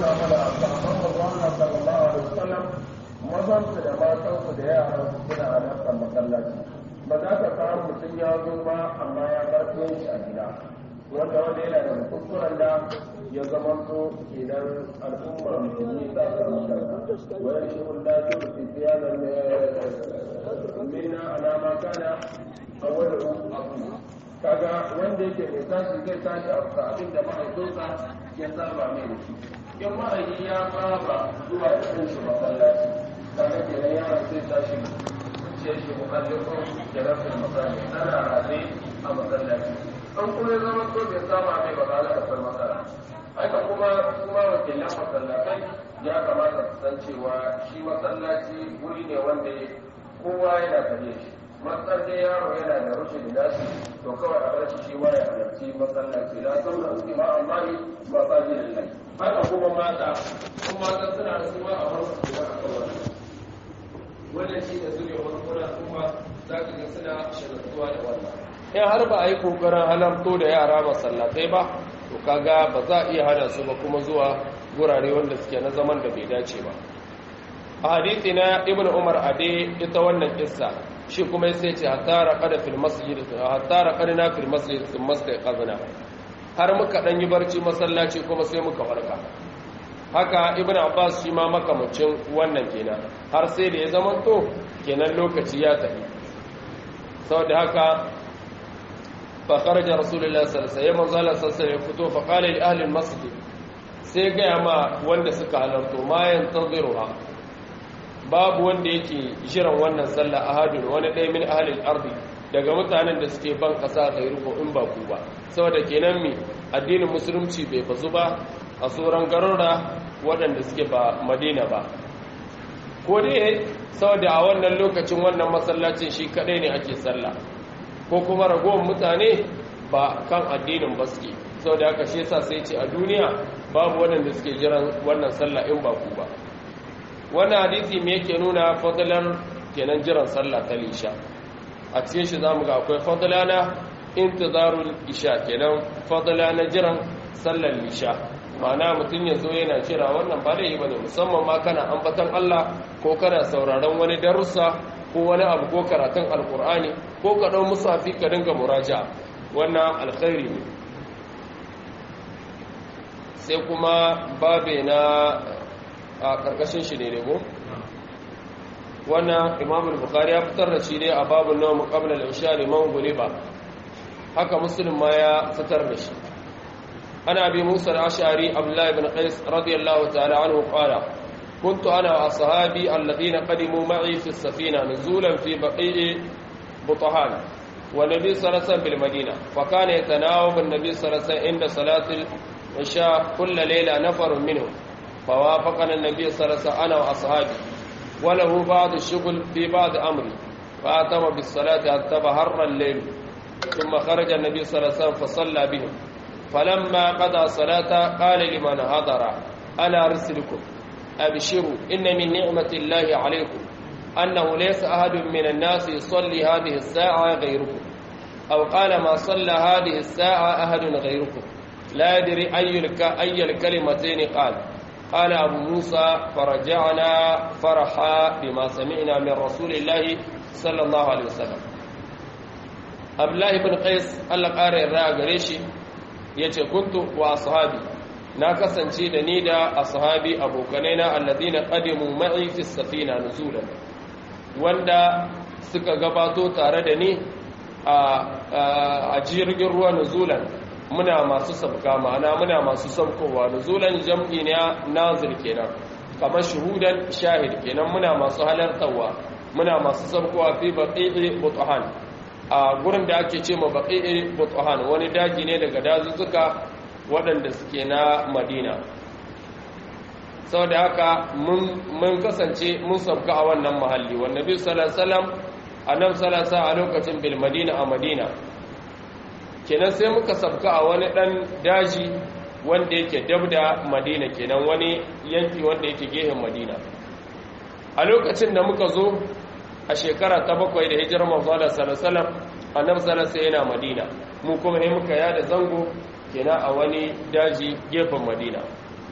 nuna mana sahabban Allah sallallahu alaihi wasallam mazan su da matan su da yaran su suna halartar masallaci ba za ka samu mutum ya zo ba amma ya bar shi a gida wanda wanda yana da kuskuren da ya zama so idan al'ummar musulmi ta samu shirka wani shi wanda ya ce su ziyarar mina alama kana a wani abu kaga wanda yake mai tashi zai tashi a abin da mahaifinsa ya saba mai da shi in mahaifi ya saba zuwa da kanshi masallaci kaga kenan yaron sai tashi ce shi mukallafin jarafin masallaci tana rabe a masallaci an kuma ya zama so bai saba mai ba za a san matsala haka kuma kuma wakilan masallatai ya kamata su san cewa shi masallaci wuri ne wanda kowa yana gare shi matsar da yaro yana da rushe da nashi to kawai a bar shi shi ma ya halarci masallaci la sauna su ma amma ne ba sa ji da lai haka kuma mata kuma mata suna da su ma a bar su da aka wani wannan shi da zuriya wani kuna kuma za ka ga suna shagaltuwa da wannan in har ba a yi kokarin halarto da yara masallatai ba to kaga ba za a iya hana su ba kuma zuwa gurare wanda suke na zaman da bai dace ba a hadithi na ibn umar ade ita wannan kissa shi kuma sai ce hatta raqada fil masjid hatta raqadna fil masjid thumma istaqazna har muka dan yi barci masallaci kuma sai muka farka haka ibn abbas shi ma makamacin wannan kenan har sai da ya zamanto kenan lokaci ya tafi saboda haka fa kharaja rasulullahi sallallahu alaihi wasallam sallallahu alaihi wasallam fito fa qala li ahli al-masjid sai ga ma wanda suka halarto ma yantaziruha babu wanda yake jiran wannan sallah ahadun wani ɗaya min ahalil ardi daga mutanen da suke ban ƙasa gairu in ba ku ba saboda kenan mi addinin musulunci bai bazu ba a tsoron garura waɗanda suke ba madina ba ko dai saboda a wannan lokacin wannan masallacin shi kaɗai ne ake sallah ko kuma ragowar mutane ba kan addinin ba suke saboda haka shi yasa sai ce a duniya babu waɗanda suke jiran wannan sallah in ba ku ba wannan hadisi me yake nuna fadlan kenan jiran sallah ta lisha a cikin shi zamu ga akwai fadlana intizarul isha kenan fadlana jiran sallar lisha ma'ana mutum ya zo yana kira wannan ba da yi bane musamman ma kana ambatan Allah ko kana sauraron wani darussa ko wani abu ko karatun alkur'ani ko ka dau musafi ka dinga muraja wannan alkhairi ne sai kuma babe na a ƙarƙashin shi ne ko wannan imam al-bukhari ya fitar da shi ne a babun nawm qabla al-isha liman guliba haka muslim ma ya fitar da shi ana bi musa al-ash'ari abdullah ibn qais radiyallahu ta'ala anhu qala كنت أنا وأصحابي الذين قدموا معي في السفينة نزولا في بقيع بطحان والنبي صلى الله عليه وسلم بالمدينة فكان يتناوب النبي صلى الله عليه وسلم عند صلاة العشاء كل ليلة نفر منهم فوافقنا النبي صلى الله عليه وسلم أنا وأصحابي وله بعض الشغل في بعض أمري فأتم بالصلاة حتى بهر الليل ثم خرج النبي صلى الله عليه وسلم فصلى بهم فلما قضى الصلاة قال لمن حضر أنا أرسلكم أبشروا إن من نعمة الله عليكم أنه ليس أحد من الناس يصلي هذه الساعة غيركم أو قال ما صلى هذه الساعة أحد غيركم لا يدري أي, الك... أي الكلمتين قال قال أبو موسى فرجعنا فرحا بما سمعنا من رسول الله صلى الله عليه وسلم الله بن قيس الله قال الرأى قريشي yace kuntu wa ashabi na kasance da ni da ashabi abokanai na alladina qadimu ma'i fi safina nuzulan wanda suka gabato tare da ni a jirgin ruwa nuzulan muna masu sabka ma'ana muna masu sabkowa nuzulan jam'i ne nazir kenan kamar shuhudan shahid kenan muna masu halartarwa muna masu sabkowa fi baqi'i butuhan a gurin da ake ce ma baqi'i butuhan wani daji ne daga dazuzzuka waɗanda suke na madina saboda haka mun kasance mun sabka a wannan mahalli wanda bi sallallahu annabi sallallahu a lokacin bil madina a madina kenan sai muka sabka a wani dan daji wanda yake dabda madina kenan wani yanki wanda yake gehen madina a lokacin da muka zo a shekara ta bakwai da hijirar manzala salasalam annabi salasa yana madina mu kuma sai muka yada zango kenan a wani daji gefen madina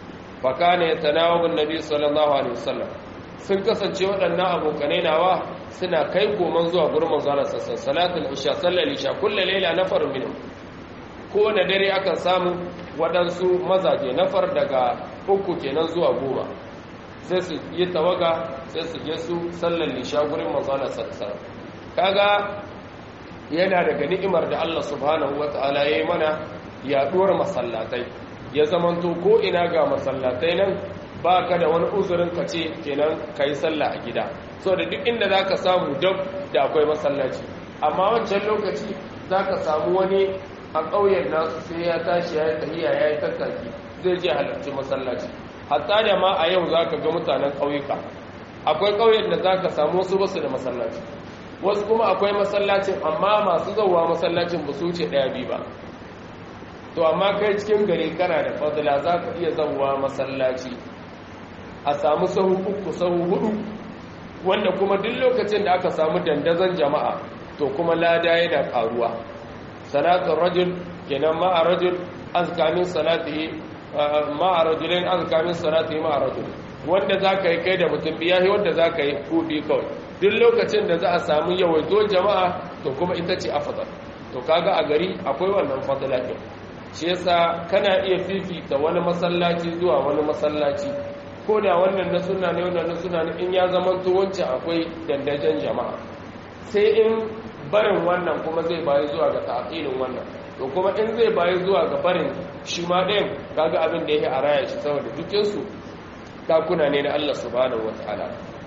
fa kana yatanawabu annabi sallallahu alaihi wasallam sun kasance waɗannan abokanai nawa suna kai koman zuwa gurin manzala sassan salatul isha sallar isha kullu layla nafar minhum ko na dare akan samu waɗansu mazaje nafar daga uku kenan zuwa goma sai su yi tawaga sai su je su sallar isha gurin manzala sassan kaga yana daga ni'imar da Allah subhanahu wata'ala ya yi mana yaɗuwar masallatai ya zamanto ko ina ga masallatai nan ba ka da wani uzurin ka ce kenan ka yi sallah a gida so da duk inda za ka samu dab da akwai masallaci amma wancan lokaci za ka samu wani a ƙauyen nasu sai ya tashi ya yi tahiya ya yi tattaki zai je halarci masallaci hatta da ma a yau za ka ga mutanen ƙauyuka akwai ƙauyen da za ka samu wasu basu da masallaci wasu kuma akwai masallacin amma masu zauwa masallacin ba su wuce ɗaya biyu ba to amma kai cikin gari kana da fadila za ka iya zauwa masallaci a samu sahu uku sahu hudu wanda kuma duk lokacin da aka samu dandazon jama'a to kuma lada yana karuwa salatun rajul kenan ma'a rajul azkamin salatihi ma'a rajulin azkamin salatihi ma'a rajul wanda za ka yi kai da mutum biya wanda za ka yi kuɗi kawai duk lokacin da za a samu yawaito jama'a to kuma ita ce afadar to kaga a gari akwai wannan fadila ɗin shi yasa kana iya fifita wani masallaci zuwa wani masallaci ko da wannan na suna ne wannan na suna ne in ya zama wancan akwai dandajen jama'a sai in barin wannan kuma zai bayi zuwa ga ta'aqilin wannan to kuma in zai bayi zuwa ga barin shi ma ɗayan kaga abin da yake a raya shi saboda dukkan su takuna ne na Allah subhanahu wataala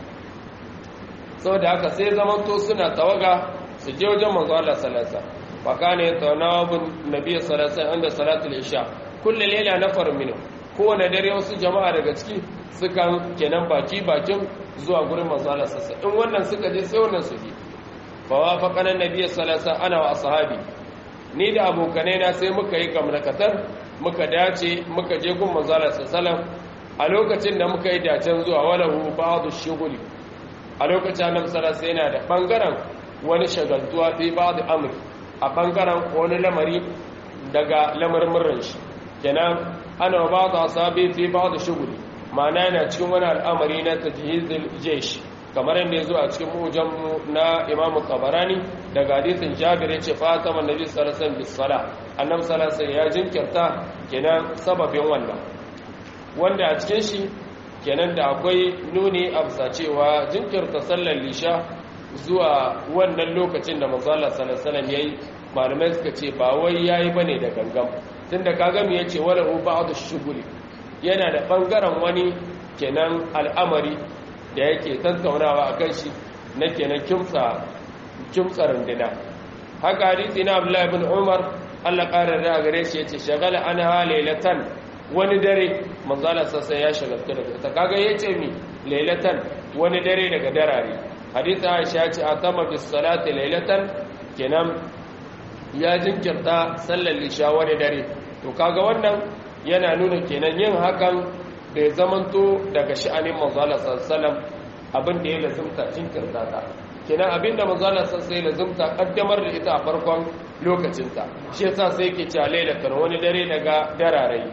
saboda haka sai zaman to suna tawaga su je wajen manzo Allah sallallahu alaihi wasallam fa kana yatanawabun nabiy sallallahu alaihi wasallam inda salatul isha kullu layla nafar minhu kowane dare wasu jama'a daga ciki sukan kenan baki bakin zuwa gurin manzala sassa in wannan suka je sai wannan su je fa wafaqana nabiy sallallahu alaihi ana wa ashabi ni da abokanai na sai muka yi gamnakatar muka dace muka je gun manzala sallallahu a lokacin da muka yi dacen zuwa walahu ba'du shughuli a lokacin annabi sallallahu alaihi yana da bangaren wani shagaltuwa fi ba'du amri a bangaren wani lamari daga lamarin shi kenan ana ba da asabi fi ba da shuguli ma'ana yana cikin wani al'amari na tajhizul jesh kamar yadda ya zo a cikin mujan na imamu tabarani daga hadisin jabir ya ce fatama nabi sallallahu alaihi wasallam annabi sallallahu alaihi ya jinkirta kenan sababin wannan wanda a cikin shi kenan da akwai nuni a bisa cewa jinkirta sallar lisha zuwa wannan lokacin da manzo Allah sallallahu alaihi wasallam yayi malamai suka ce ba wai yayi bane da gangan tunda kaga me yace wala hu ba'd ash-shughuli yana da bangaren wani kenan al'amari da yake tattaunawa akan shi na kenan kimsa kimsa rundina haka hadisi na Abdullah ibn Umar Allah ƙara da gare shi yace shagala anha laylatan wani dare manzo Allah sai ya shagalta daga ita kaga yace mi laylatan wani dare daga darare hadisi Aisha ya ce atama bis salati laylatan kenan ya jinkirta sallar lisha wani dare to kaga wannan yana nuna kenan yin hakan da ya zamanto daga sha'anin manzala sallallahu abin da ya lazumta jinkirta ta kenan abin da manzala sallallahu ya lazumta kaddamar da ita a farkon lokacinta shi yasa sai yake cewa lailatar wani dare daga dararai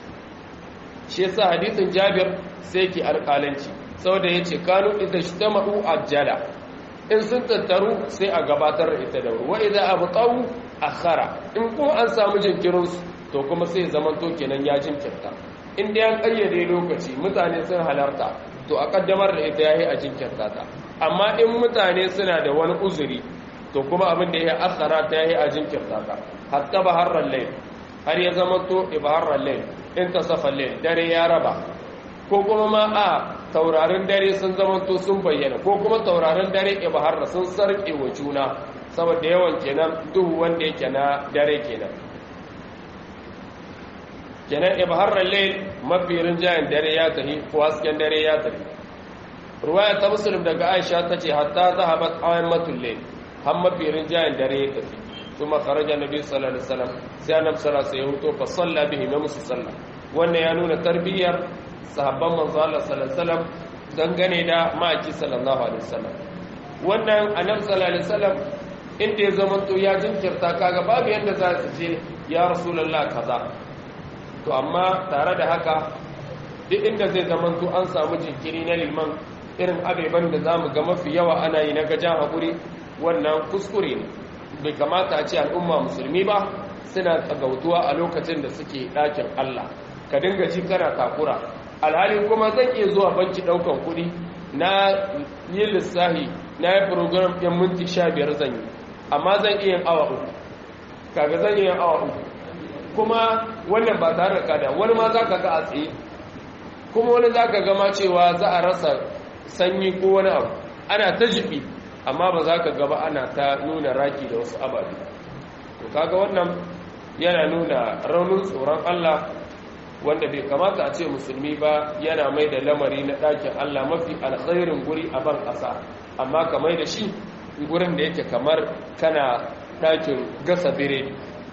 shi yasa hadisin Jabir sai yake alƙalanci saboda yace kanu idza ijtama'u ajjala in sun tattaru sai a gabatar da ita da wuri wa idza abtau akhara in kuma an samu jinkirin su to kuma sai zaman to kenan ya jinkirta in dai an kayyade lokaci mutane sun halarta to a kaddamar da ita yayi a jinkirta ta amma in mutane suna da wani uzuri to kuma abin da ya akhara ta yayi a jinkirta ta hatta baharral layl har ya zama to ibaharral layl in tasafa layl dare ya raba ko kuma ma a taurarin dare sun zamanto sun bayyana ko kuma taurarin dare ibahar sun sarƙe wa juna saboda yawan kenan duhu wanda yake na dare kenan kenan ibahar layl mafi rinjayen dare ya tafi ko hasken dare ya tafi ruwaya ta muslim daga aisha ta ce hatta zahabat aymatul layl har mafi rinjayen dare ya tafi kuma kharaja nabi sallallahu alaihi wasallam sai annabi sallallahu alaihi wasallam ya huto fa salla bihi ma musu sallah wannan ya nuna tarbiyyar sahabban manzo Allah sallallahu alaihi wasallam dangane da maki sallallahu alaihi wasallam wannan annabi sallallahu alaihi wasallam inda ya zama to ya jinkirta kaga babu yanda za su ce ya rasulullah kaza to amma tare da haka duk inda zai zama to an samu jinkiri na liman irin abeban da za mu ga mafi yawa ana yi na gajan haƙuri wannan kuskure ne bai kamata a ce al'umma musulmi ba suna tsagautuwa a lokacin da suke ɗakin Allah ka dinga ji kana takura alhali kuma zan iya zuwa banki ɗaukan kuɗi na yi lissahi na yi program ɗin minti sha biyar zan yi amma zan iya yin awa uku kaga zan iya yin awa uku kuma wannan ba tare da kada wani ma za ka ga a tsaye kuma wani za ka gama cewa za a rasa sanyi ko wani abu ana ta jibi amma ba za ka gaba ana ta nuna raki da wasu ababe to kaga wannan yana nuna raunin tsoron Allah wanda bai kamata a ce musulmi ba yana mai da lamari na ɗakin Allah mafi alkhairin guri a ban ƙasa amma ka mai da shi gurin da yake kamar kana ɗakin gasa biredi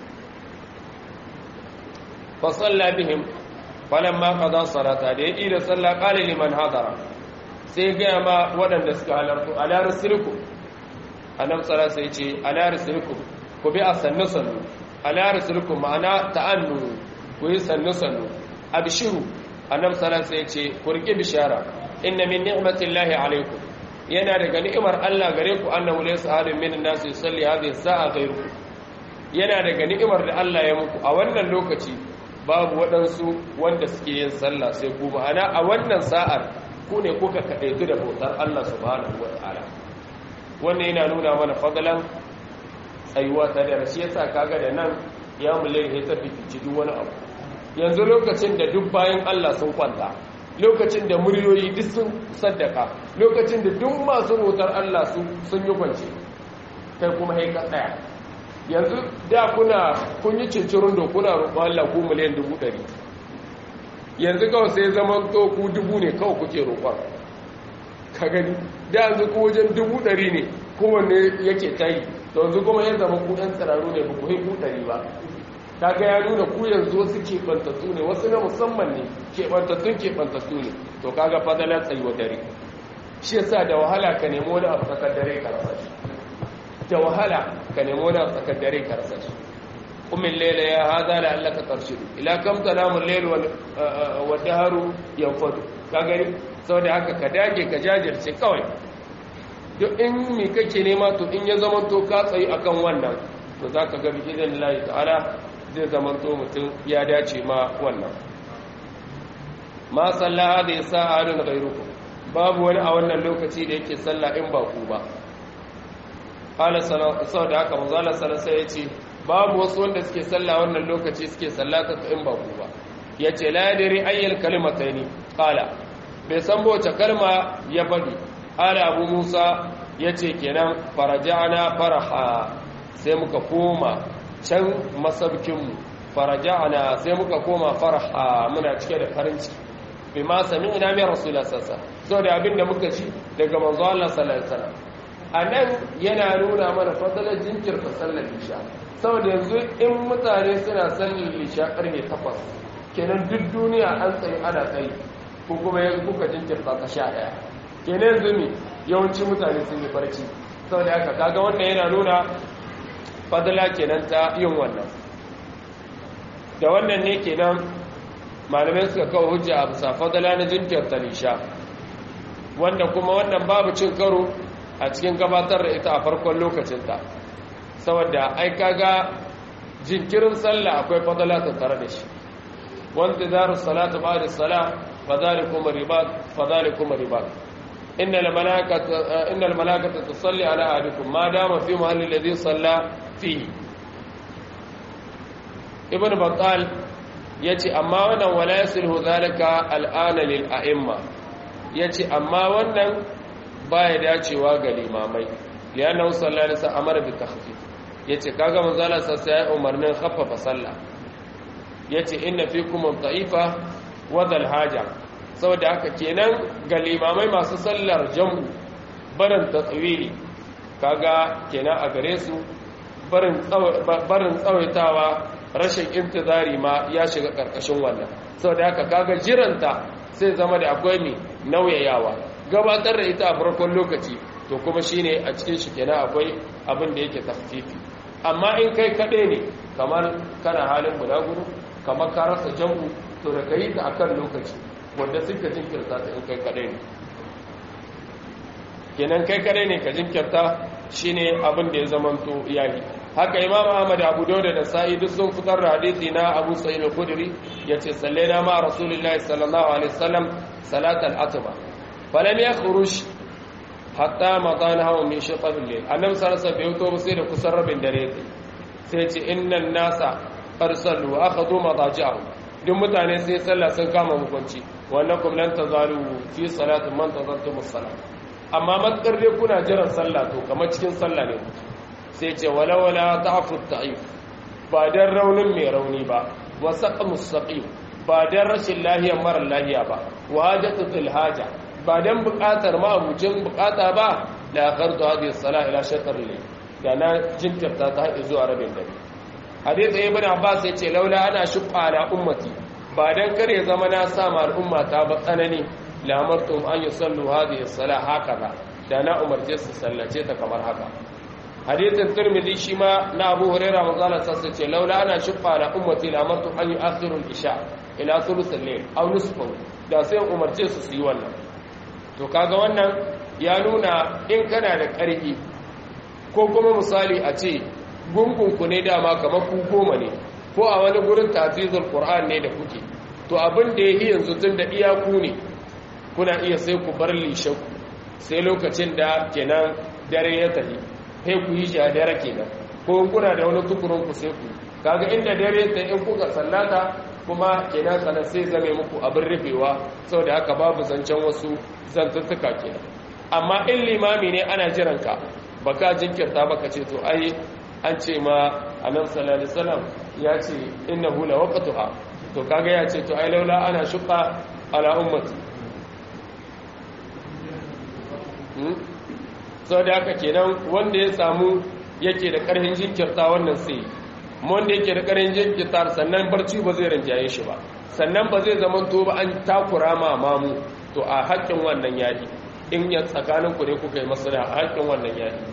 fasalla bihim falan ma kaza salata da ya da sallah qala liman hadara sai gaya ma waɗanda suka halartu ala rasulku annab tsara sai ce ala rasulku ku bi a sannu sannu ala rasulku ma'ana ta'annu ku yi sannu sannu abshiru annab tsara sai ce ku riƙe bishara inna min ni'matillahi alaikum yana daga ni'imar Allah gare ku annahu laysa ahadun min an-nas yusalli hadhihi sa'a ghayrukum yana daga ni'imar da Allah ya muku a wannan lokaci babu waɗansu wanda suke yin sallah sai ku ma'ana a wannan sa'ar ku ne kuka kaɗaitu da bautar Allah subhanahu wa ta'ala wannan yana nuna mana fadalan tsayuwa ta da rashi yasa kaga da nan ya mulai ya tafi fici duk wani abu yanzu lokacin da duk bayan Allah sun kwanta lokacin da muryoyi duk sun saddaka lokacin da duk masu bautar Allah sun yi kwance kai kuma haika tsaya yanzu da kuna kun yi cincirin da kuna roƙon Allah ku miliyan dubu ɗari yanzu kawai sai zama to ku dubu ne kawai kuke roƙon ka gani da yanzu ku wajen dubu ɗari ne kowanne yake tayi da yanzu kuma ya zama ku ɗan tsiraru ne ba ku yi ku ɗari ba ta ga ya nuna ku yanzu wasu keɓantattu ne wasu na musamman ne keɓantattun keɓantattu ne to kaga fadalar tsayuwa dare shi yasa da wahala ka nemo wani abu tsakar dare ka rasa shi da wahala ka nemo wani abu tsakar dare ka rasa shi قم الليل يا هذا لعلك ترشد الى كم تنام الليل والدهر ينفد kagari saboda haka ka dage ka jajirce kawai duk in mi kake nema to in ya zama to ka tsayi akan wannan to zaka ga bi'idan Allah ta'ala zai zama to mutum ya dace ma wannan ma sallaha da yasa adun ghairukum babu wani a wannan lokaci da yake sallah in ba ku ba qala sallallahu da haka manzo Allah sallallahu alaihi wasallam yace babu wasu wanda suke sallah wannan lokaci suke sallata in ba ku ba yace la yadri ayyul kalimataini qala bai san wace kalma ya faɗi qala abu musa yace kenan faraja'na faraha sai muka koma can masabkin mu faraja'na sai muka koma faraha muna cike da farin ciki bima sami'na min rasulullah sallallahu alaihi wasallam saboda abinda muka ci daga manzo Allah sallallahu alaihi wasallam anan yana nuna mana fadalar jinkirta sallar isha saboda yanzu in mutane suna sallar lisha karfe takwas kenan duk duniya an tsaye ana tsaye ko kuma yanzu kuka jinkirta ta sha ɗaya kenan yanzu ne yawanci mutane sun yi barci saboda haka kaga wannan yana nuna fadala kenan ta yin wannan da wannan ne kenan malamai suka kawo hujja a bisa fadala na jinkirta lisha wanda kuma wannan babu cin karo a cikin gabatar da ita a farkon lokacinta saboda ai kaga jinkirin sallah akwai fadala ta tare da shi wanda zaru salatu ba'da salah fadhalikum ribat fadhalikum ribat innal malaikata innal malaikata tusalli ala ahadikum ma dama fi mahalli alladhi salla fihi ibn battal yace amma wannan wala yasilhu zalika al'ana lil a'imma yace amma wannan baya dacewa ga limamai lianna sallallahu alaihi wasallam amara bi takhfif yace kaga manzala sassa ya umarnin khaffafa sallah yace inna fikum dha'ifa wa dhal haja saboda haka kenan ga limamai masu sallar jam'u barin tatwili kaga kenan a gare su barin barin tsawaitawa rashin intizari ma ya shiga karkashin wannan saboda haka kaga jiranta sai zama da akwai ne nauyayawa gabatar da ita a farkon lokaci to kuma shine a cikin shi kenan akwai abin da yake tafsiri amma in kai kaɗai ne kamar kana halin bulaguro kamar ka rasa jam'u to da ka yi ta akan lokaci wanda suka jinkirta ta in kai kadai ne kenan kai kadai ne ka jinkirta shine abin da ya zamanto yayi haka imam ahmad abu dauda da sa'i duk sun fitar da hadisi na abu sa'id al-khudri yace sallaina ma rasulullahi sallallahu alaihi wasallam salat al-atba falam yakhruj hatta madana hawa min shatab al-layl annabi sallallahu alaihi wasallam bai sai da kusan rabin dare sai ce innan nasa arsalu akhadhu madaji'ahum duk mutane sai sallah sun kama mukunci wannan kuma lan tazalu fi salati man tazartum as-salat amma matkar dai kuna jiran sallah to kamar cikin sallah ne sai ce walawala ta'fu ta'if ba dan raunin mai rauni ba wa saqamus saqim ba dan rashin lahiyar mara lahiya ba wa hajatu fil haja ba dan buƙatar ma abucin buƙata ba la qardu hadhihi as-salah ila shatr al da na jinkirta ta haɗe zuwa rabin dare hadith ibn abbas ya ce laula ana shuqqa ala ummati ba dan kare zama na sa ma al'umma ta ba tsanani la amartum an yusallu hadhihi as-salah hakaza da na umarce su sallace ta kamar haka hadithin tirmidhi shi ma na abu huraira manzala sassa ce laula ana shuqqa ala ummati la amartum an yu'akhiru al-isha ila thuluth al-layl aw nisfahu da sai umarce su su yi wannan to kaga wannan ya nuna in kana da ƙarfi ko kuma misali a ce gungunku ne dama kamar ku goma ne ko a wani gurin tafizul qur'an ne da kuke to abin da yayi yanzu tun da iyaku ne kuna iya sai ku bar lishaku sai lokacin da kenan dare ya tafi sai ku yi dare kenan ko kuna da wani tukurun ku sai ku kaga inda dare ta in kuka sallata kuma kenan kana sai zame muku abin rufewa saboda haka babu zancen wasu zantuttuka kenan amma in limami ne ana jiran ka baka jinkirta baka ce to ai an ce ma annabi sallallahu alaihi wasallam ya ce innahu la waqtuha to kaga ya ce to ai laula ana shuqa ala ummati hmm so da haka kenan wanda ya samu yake da karhin jinkirta wannan sai wanda yake da karhin jinkirta sannan barci ba zai rinjaye shi ba sannan ba zai zama to ba an takura ma mamu to a haƙƙin wannan yadi in ya tsakaninku ne kuka yi masana a haƙƙin wannan yadi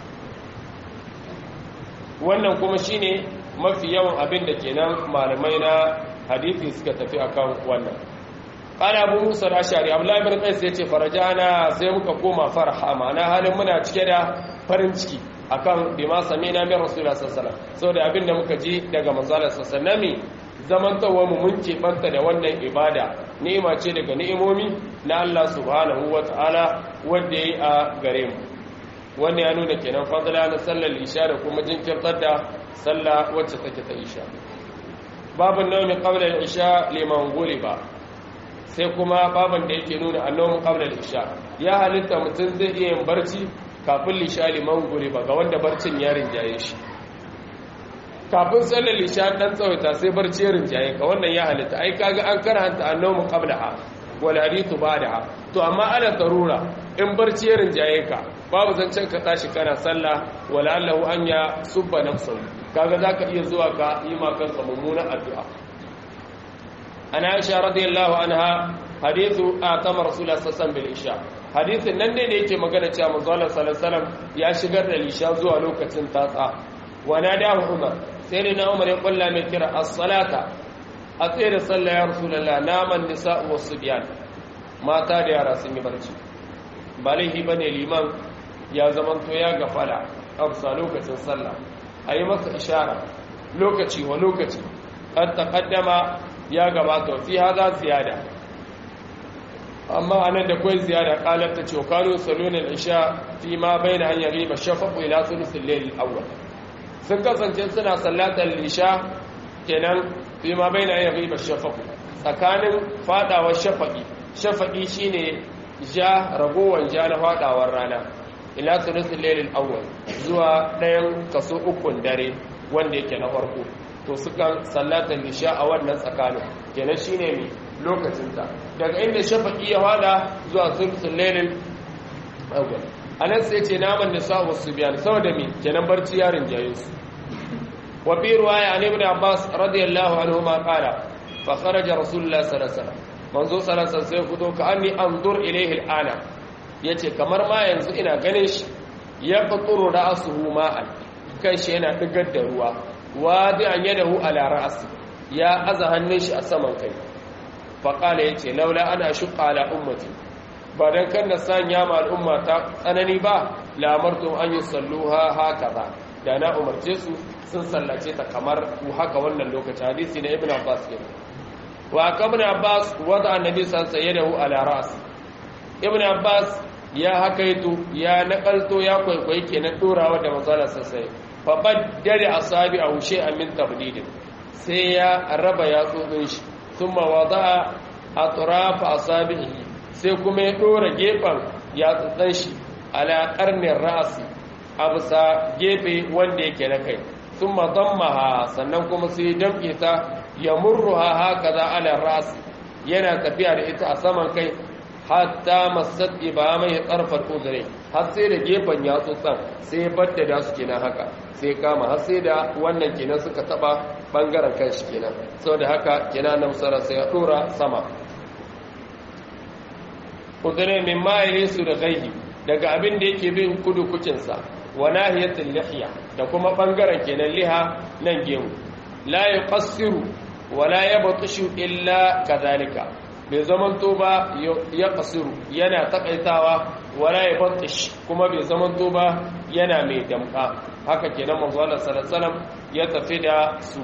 wannan kuma shine mafi yawan abin da kenan malamai na hadisi suka tafi akan wannan qala abu musa al-ashari abdullahi ibn qais yace farajana sai muka koma farha ma'ana halin muna cike da farin ciki akan bima samina min rasulullah sallallahu alaihi wasallam saboda abin da muka ji daga manzala sallallahu alaihi zamantawa mu mun banta da wannan ibada ni'ima ce daga ni'imomi na Allah subhanahu wataala wanda yayi a gare mu wannan ya nuna kenan fadla na sallar isha da kuma jinkirtar da sallah wacce take ta isha babin nawmi qabla al-isha liman ba sai kuma babin da yake nuna annawmin qabla al-isha ya halitta mutum zai iya yin barci kafin lisha liman ba ga wanda barcin ya rinjaye shi kafin sallar isha dan tsawaita sai barci ya rinjaye ka wannan ya halitta ai kaga an karanta annawmin qablaha wal hadithu ba'daha to amma ana tarura in barci ya rinjaye ka babu zancen ka tashi kana sallah wala allahu an ya subba nafsahu kaga zaka iya zuwa ka yi ma kanka mummunan addu'a ana aisha radiyallahu anha hadithu atama rasulullah sallallahu alaihi isha hadithin nan ne da yake magana cewa manzo Allah sallallahu alaihi wasallam ya shigar da isha zuwa lokacin tatsa wa nadahu umar sai ne na umar ya kulla mai kira as-salata a tsaye da sallah ya rasulullah naman nisa'u was-subyan mata da yara sun yi barci ba laifi bane liman ya zamanto ya gafala amsa lokacin sallah a yi masa ishara lokaci wa lokaci an taƙaddama ya gabata fi haza ziyada amma anan da kwai ziyada ƙalar ta ce kano salonin isha fi ma bai da hanyar riba shafafu ila sulusun lelil awwal sun kasance suna sallatar isha kenan fi ma bai da hanyar riba shafafu tsakanin fadawar shafaƙi shafaƙi shine ja ragowar ja na fadawar rana ila sulusul lailil awwal zuwa ɗayan kaso ukun dare wanda yake na farko to sukan sallatar isha a wannan tsakanin kenan shine mi lokacin ta daga inda shafaqi ya fada zuwa sulusul lailil awwal anan sai ce naman nisa wa subyan saboda mi kenan barci yarin jayin su wa bi riwaya an ibn abbas radiyallahu anhu ma qala fa kharaja rasulullah sallallahu alaihi wasallam manzo sallallahu alaihi wasallam sai fito ka anni anzur ilayhi al'ana ya ce kamar ma yanzu ina ganin shi ya faturu ra'asuhu ma'an kan shi yana digar da ruwa wadi an yadahu ala ra'asi ya aza hannun shi a saman kai faƙala ya ce laula ana shuƙa ala ummati ba don kan na sanya ma al'umma ta tsanani ba lamartu an yi salluha haka ba da na umarce su sun sallace ta kamar haka wannan lokaci hadisi na ibn abbas ke wa kabin abbas wata annabi san saye da hu ala ras ibn abbas ya hakaito ya nakalto ya kwaikwayi kenan dorawa da manzala sassai fa baddare asabi a hushe amin tabdidin sai ya raba yatsotsin shi thumma wada'a atrafa asabihi sai kuma ya dora gefen yatsotsin shi ala qarnir ra'si a bisa gefe wanda yake na kai thumma dammaha sannan kuma sai damke ta ya murruha hakaza ala ra'si yana tafiya da ita a saman kai hatta masat ibamai tsarfar uzure har sai da gefen yatsotsan sai ya baddada su kenan haka sai kama har sai da wannan kenan suka taba bangaren kanshi kenan saboda haka kenan na musara sai ya dora sama uzure min ma'ili su da gaihi daga abin da yake bin kudu kucinsa wa nahiyatul lihiya da kuma bangaren kenan liha nan gemu la yuqassiru wa la yabtashu illa kadhalika bai zamanto ba ya kasiru yana takaitawa wala ya batish kuma bai zamanto ba yana mai damka haka kenan manzo Allah sallallahu ya tafi da su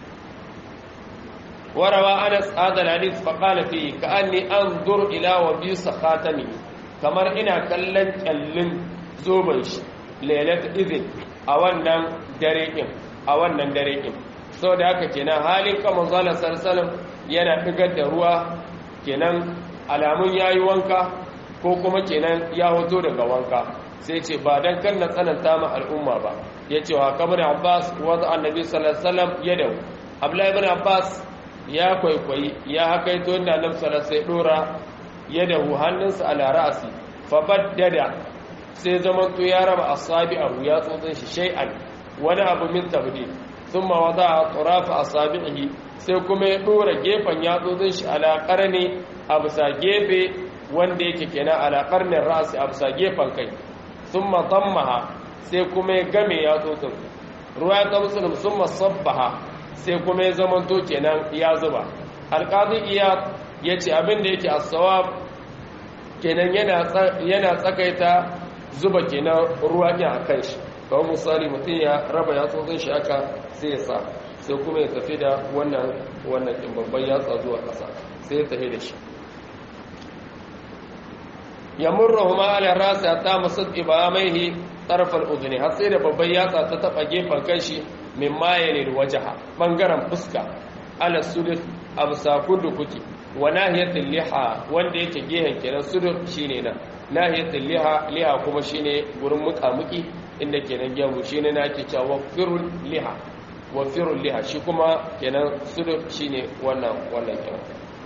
warawa anas hadal hadith fa qala fi ka'anni anzur ila wa bi sakhatami kamar ina kallon kallin zoban shi lailat idin a wannan dare din a wannan dare din saboda haka kenan halin kan manzo Allah sallallahu yana digar da ruwa kenan alamun ya yi wanka ko kuma kenan ya hoto daga wanka sai ce ba don kan na tsananta ma al'umma ba ya ce wa kamar abbas wadda annabi sallallahu ya dau abdullahi ibn abbas ya kwaikwayi ya haka ito inda annabi sallallahu sai dora ya dahu hannunsa ala ra'asi fa baddada sai zaman to ya raba asabi abu ya tsotsin shi shay'an wani abu min tabdi thumma wada'a turafa asabihi sai kuma ya dora gefen yatsotsin shi alaƙar ne a bisa gefe wanda yake kenan alaƙar ne ra'asi a bisa gefen kai sun matammaha sai kuma ya game yatsotsin ruwa ta musulun sun masabbaha sai kuma ya zamanto kenan ya zuba alƙazi iya ya ce abin da yake asawa kenan yana tsakaita zuba kenan ruwa ne a kan shi kawai misali mutum ya raba yatsotsin shi aka sai ya sa sai kuma ya tafi da wannan wannan ɗin babban yatsa zuwa ƙasa sai ya tafi da shi ya murra huma ala rasa ta masad ibamaihi tarfal udhni har sai da babban yatsa ta taba gefen kanshi min mayalil wajha bangaren fuska ala sudus absa kudu kuki wa nahiyatul liha wanda yake gehen kenan sudus shine nan nahiyatul liha liha kuma shine gurin mukamuki inda kenan gemu shine na ake cewa firul liha wa firul liha shi kuma kenan sudus shine wannan wannan kenan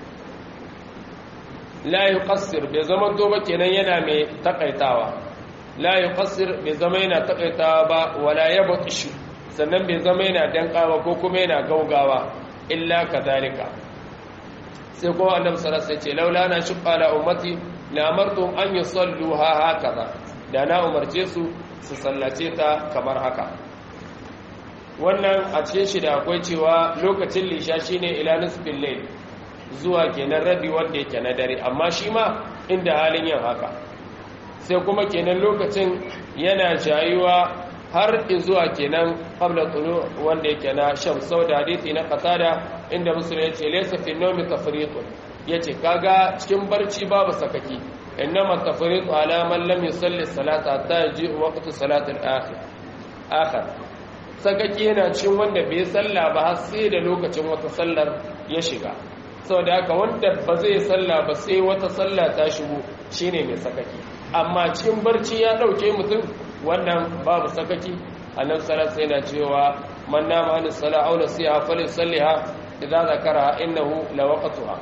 la yuqassir bai zama to ba kenan yana mai takaitawa la yuqassir bai zama yana takaitawa ba wala yabtishu sannan bai zama yana dankawa ko kuma yana gaugawa illa kadhalika sai kuma annabi sallallahu alaihi wasallam ce laula na shuqqa la ummati la amartum an yusalluha hakaza da na umarce su su sallace ta kamar haka wannan a cikin shi da akwai cewa lokacin lisha shine ila nisfil layl zuwa kenan rabi wanda yake na dare amma shi ma inda halin yin haka sai kuma kenan lokacin yana jayuwa har zuwa kenan qabla tulu wanda yake na sham da hadisi na qatada inda musulmi yace laysa fi nawmi tafriqun yace kaga cikin barci babu sakaki innama tafriqu ala man lam yusalli salata hatta yaji waqtu salati al-akhir akhir sakaki yana cikin wanda bai salla ba har sai da lokacin wata sallar ya shiga saboda haka wanda ba zai salla ba sai wata salla ta shigo shine mai sakaki amma cikin barci ya dauke mutum wannan babu sakaki annabi sallallahu alaihi wasallam cewa man nama an sala aw nasiha falyusalliha idza zakara innahu lawaqtuha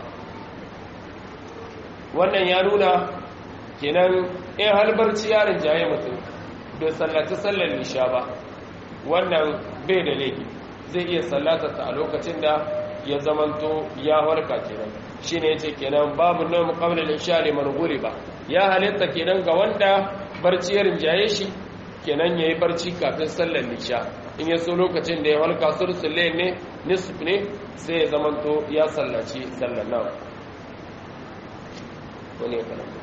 wannan ya nuna kenan in har barci ya rinjaye mutum bai sallaci sallar lisha ba wannan bai da laifi zai iya sallata ta a lokacin da ya zamanto ya warka kenan shine yace kenan babu nawm qabla al-isha liman ba ya halitta kenan ga wanda barci ya rinjaye shi kenan yayi barci kafin sallar isha in ya so lokacin da ya walka sulsul ne nisf ne sai ya zamanto ya sallaci sallar nan wani ya karanta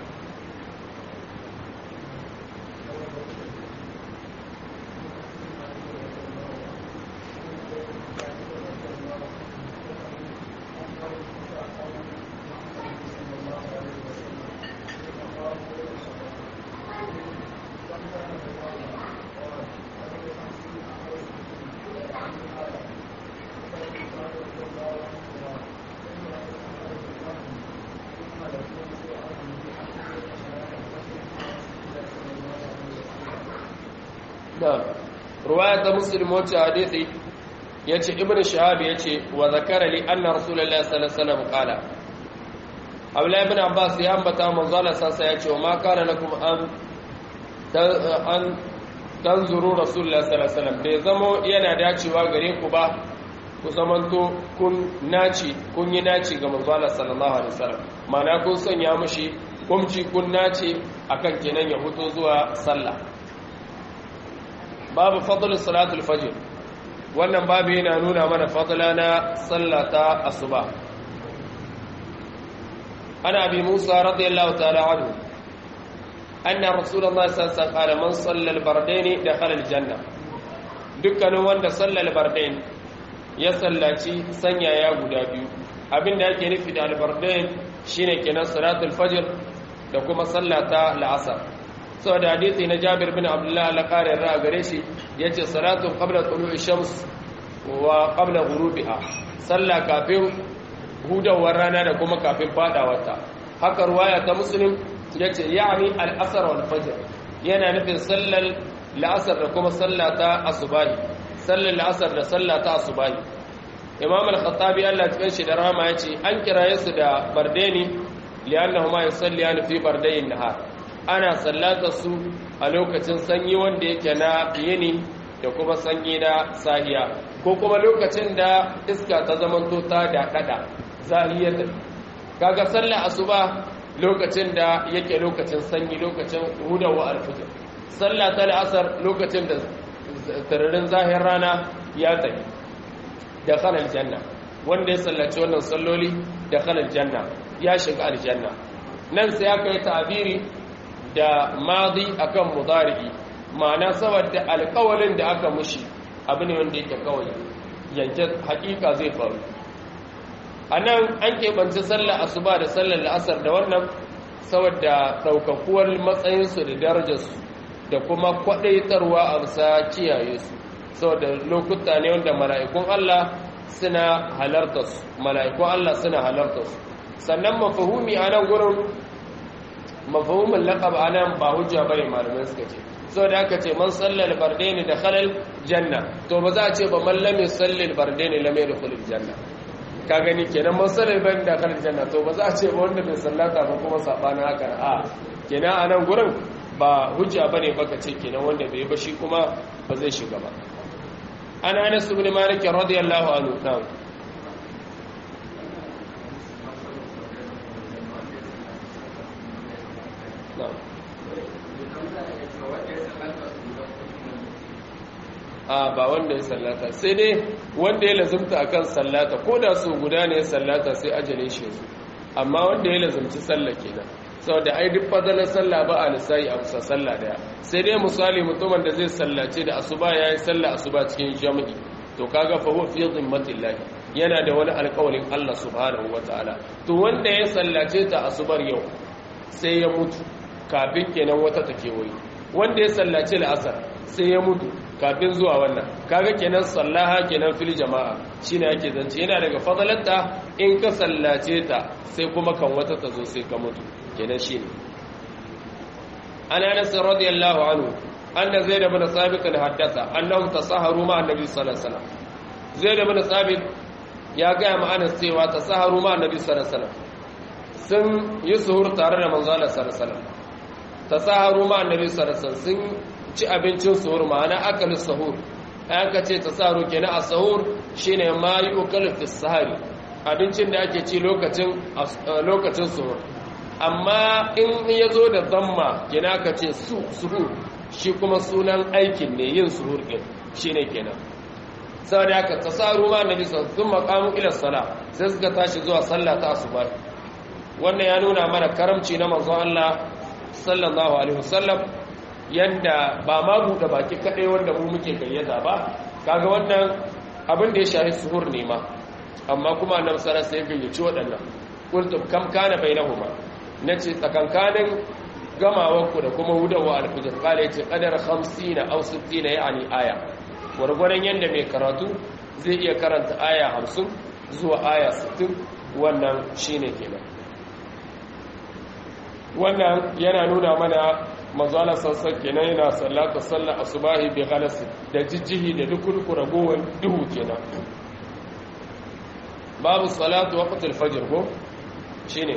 نعم رواية مسلم وجه حديثي يتي ابن شهاب يتي وذكر لي أن رسول الله صلى الله عليه وسلم قال أولا ابن عباس ينبتا من ظل ساسا يتي وما كان لكم أن أن تنظروا رسول الله صلى الله عليه وسلم bai zamo yana dacewa gare ku ba ku zamanto kun naci kun yi naci ga manzo Allah sallallahu alaihi wasallam ma'ana kun sanya mushi kumci kun naci akan kenan ya fito zuwa sallah babu fadl salatul fajr wannan babu yana nuna mana fadla na sallata asuba ana abi musa radiyallahu ta'ala anhu anna rasulullahi sallallahu alaihi wasallam qala man salla al-bardain dakhala al-janna dukkanin wanda salla al-bardain ya sallaci sanyaya guda biyu abinda yake nufi da al-bardain shine kenan salatul fajr da kuma sallata al-asr saboda hadisi na Jabir bin Abdullah al-Qari ra gare shi yace salatu qabla tulu'i shams wa qabla ghurubiha salla kafin hudawar rana da kuma kafin fadawarta haka ruwaya ta Muslim yace yani al-asr wal fajr yana nufin sallal la'asar da kuma sallata asubahi sallal la'asar da sallata asubahi Imam al-Khattabi Allah ya shi da rahama yace an kiraye su da bardeni li'annahuma yusalliyani fi bardayin nahar ana sallata su a lokacin sanyi wanda yake na yini da kuma sanyi na sahiya ko kuma lokacin da iska ta zamanto ta da kada zahiyar kaga sallar asuba lokacin da yake lokacin sanyi lokacin hudawa alfijir sallah ta asar lokacin da tararin zahir rana ya tafi da khalal janna wanda ya sallaci wannan salloli da khalal janna ya shiga aljanna nan sai aka yi ta'abiri da madi akan mudari'i ma'ana saboda alƙawalin da aka mushi abu ne wanda yake kawai yanke hakika zai faru anan an keɓance sallar asuba da sallar la'asar da wannan saboda ɗaukakuwar matsayinsu da darajarsu da kuma kwaɗaitarwa a bisa kiyaye su saboda lokuta ne wanda mala'ikun Allah suna halarta su mala'ikun Allah suna halarta su sannan mafahumi a nan gurin mafahumin laƙab a nan ba hujja bane malamai suka ce saboda aka ce man sallal bardaini da khalal janna to ba za a ce ba man lam yusallil bardaini lam yadkhul janna ka gani kenan man sallal bardaini da khalal janna to ba za a ce ba wanda bai sallata ba kuma sabana haka a kenan a nan gurin ba hujja bane baka ce kenan wanda bai ba shi kuma ba zai shiga ba an anas ibn malik radiyallahu anhu na'am a ba wanda ya sallata sai dai wanda ya lazumta akan sallata ko da su guda ne ya sallata sai ajalin shi su amma wanda ya lazumci sallah kenan saboda ai duk fadalar sallah ba a lissayi a kusa sallah daya sai dai misali mutumin da zai sallace da asuba yayi sallah asuba cikin jami'i to kaga fa huwa fi dhimmatillah yana da wani alƙawarin Allah subhanahu wataala to wanda ya sallace ta asubar yau sai ya mutu kafin kenan wata ta kewaye wanda ya sallace la'asar sai ya mutu kafin zuwa wannan kaga kenan sallaha kenan fil jama'a shine yake zance yana daga fadalarta in ka sallace ta sai kuma kan wata ta zo sai ka mutu kenan shine ana anas radiyallahu anhu anna zaid ibn sabit haddatha annahum tasaharu ma annabi sallallahu alaihi wasallam zaid ibn sabit ya ga ma anas cewa tasaharu ma annabi sallallahu alaihi wasallam sun yi suhur tare da manzo Allah sallallahu alaihi wasallam tasaharu ma annabi sallallahu alaihi wasallam sun ci abincin suhur ma'ana akalin sahur aka ce tasaharu kenan a sahur shine ma yi ukalu fi sahari abincin da ake ci lokacin lokacin suhur amma in ya zo da zamma kenan aka ce su suhur shi kuma sunan aikin ne yin suhur din shine kenan saboda haka tasaharu ma annabi sallallahu alaihi wasallam sun maqamu ila sala sai suka tashi zuwa sallah ta asuba wannan ya nuna mana karamci na manzo Allah sallallahu alaihi wasallam yanda ba ma buɗe baki kaɗai wanda mu muke gayyata ba kaga wannan abin da ya shahi suhur ne ma amma kuma annabi sallallahu alaihi wasallam ya gayyaci waɗannan qultum kam kana bainahuma nace tsakankanin gamawanku da kuma hudawa alfijir kala yace qadar 50 aw 60 yani aya gwargwaron yanda mai karatu zai iya karanta aya 50 zuwa aya 60 wannan shine kenan wannan yana nuna mana mazala sassan kenan yana sallata sallar asubahi bi ghalasi da jijjihi da dukurku ragowar duhu kenan babu salatu waqtul fajr ko shine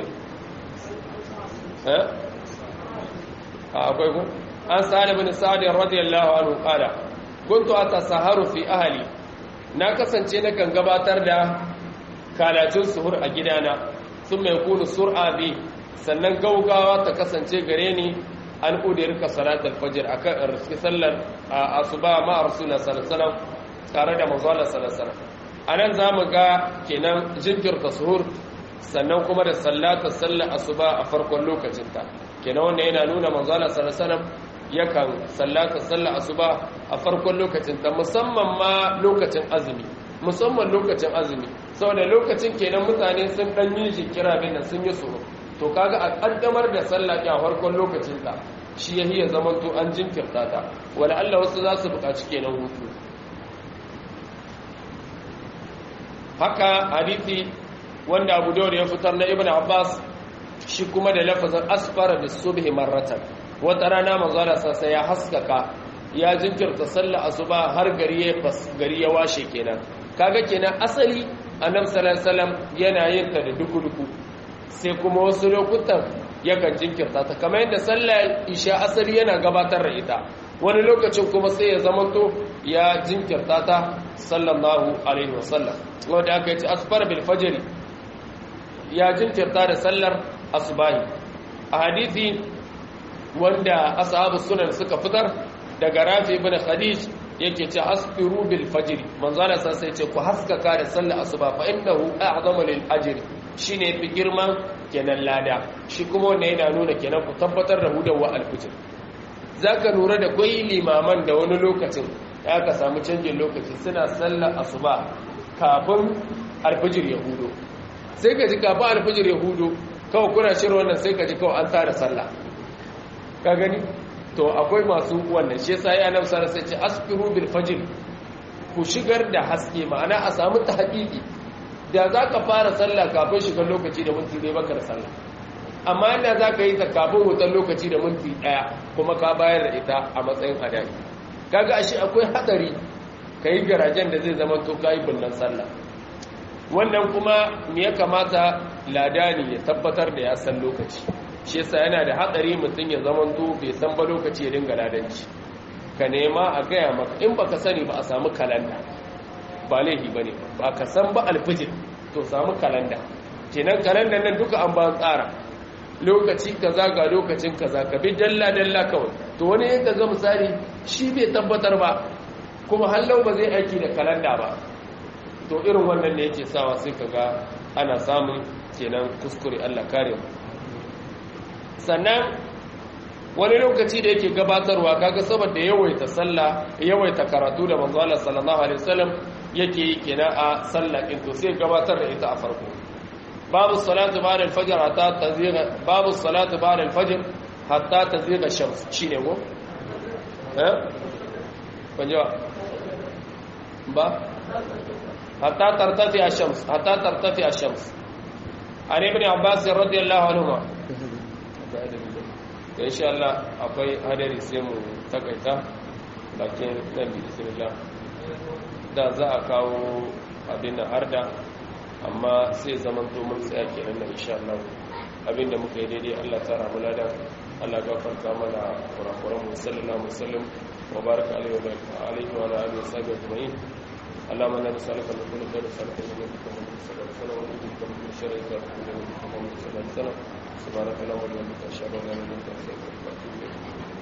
eh akwai ku an sa'ad bin sa'ad radiyallahu anhu qala kuntu atasaharu fi ahli na kasance na kan gabatar da kalacin suhur a gidana sun mai kunu sur'a bi sannan gaugawa ta kasance gare ni an udirka salat al-fajr akan riski sallar asuba ma rasulullah sallallahu alaihi wasallam tare da manzo Allah sallallahu alaihi wasallam anan zamu ga kenan jinkirta suhur sannan kuma da sallata sallar asuba a farkon lokacinta kenan wannan yana nuna manzala sallallahu yakan sallata sallar asuba a farkon lokacinta musamman ma lokacin azumi musamman lokacin azumi saboda lokacin kenan mutane sun dan yi jikira bin sun yi tsoro to kaga a kaddamar da sallah a farkon lokacinta shi yahi ya zaman to an jinkirta ta wala Allah wasu za su buƙaci kenan hutu haka hadisi wanda abu dawud ya fitar na ibn abbas shi kuma da lafazin asfara da subhi marratan wata rana manzala sassa ya haskaka ya jinkirta sallah asuba har gari ya gari ya washe kenan kaga kenan asali annabi sallallahu alaihi wasallam yana yin ta da duku-duku sai kuma wasu lokutan yakan jinkirta ta kamar yadda sallah isha asali yana gabatar da ita wani lokacin kuma sai ya zamanto ya jinkirta ta sallallahu alaihi wasallam wanda aka yi asfar bil fajr ya jinkirta da sallar asubahi a hadithi wanda ashabu sunan suka fitar daga rafi ibn khadij yake ce asfiru bil fajr manzala san sai ce ku haskaka da sallar asuba fa innahu a'zamu lil ajr shine fi girman kenan lada shi kuma wanda yana nuna kenan ku tabbatar da hudawa al fajr zaka lura da kwai limaman da wani lokacin ya ka samu canjin lokaci suna sallar asuba kafin alfajir ya hudo sai ka ji kafin alfajir ya hudo kawai kuna shirin wannan sai ka ji kawai an tara sallah ka gani to akwai masu wannan shi yasa ya nan sara sai ce asfiru bil fajr ku shigar da haske ma'ana a samu tahqiqi da za ka fara sallah kafin shigar lokaci da minti ɗaya baka da sallah amma inda za ka yi ta kafin wutar lokaci da minti ɗaya kuma ka bayar da ita a matsayin hadari kaga ashe akwai hadari ka yi garajen da zai zama to ka yi binnan sallah wannan kuma me ya kamata ladani ya tabbatar da ya san lokaci shi yasa yana da hatsari mutum ya zama to bai san ba lokaci ya dinga ladanci ka nema a gaya maka in baka sani ba a samu kalanda ba laifi ba ne ba ka san ba alfijir to samu kalanda kenan kalandan nan duka an ba tsara lokaci kaza ga lokacin kaza ka bi dalla dalla kawai to wani ya kaga misali shi bai tabbatar ba kuma hallau ba zai aiki da kalanda ba to irin wannan ne yake sawa sai kaga ana samun kenan kuskure Allah kare mu sannan wani lokaci da yake gabatarwa kaga saboda yawaita sallah yawaita karatu da manzo Allah sallallahu alaihi wasallam yake yi kenan a sallah din to sai gabatar da ita a farko babu salatu ba'da al-fajr hatta tazigha babu salatu ba'da al-fajr hatta tazigha shams shine go eh kunja ba hatta tartafi ash-shams hatta tartafi ash-shams an ibn abbas radiyallahu anhu da insha Allah akwai hadari sai mu takaita bakin nan bi bismillah da za a kawo abin da harda amma sai zaman to mun tsaya kenan nan insha Allah abin da muka yi daidai Allah ta ramu ladan Allah gafarta mana kurakuran mu sallallahu alaihi wasallam wa baraka alaihi wa alihi wa alihi wa sahbihi ajma'in اللهم انا نسالك من كل خير نسالك من نبيك محمد صلى الله عليه وسلم ونعوذ بك من كل شر نسالك من نبيك محمد صلى الله عليه وسلم سبحانك اللهم وبحمدك اشهد ان لا اله الا انت استغفرك واتوب اليك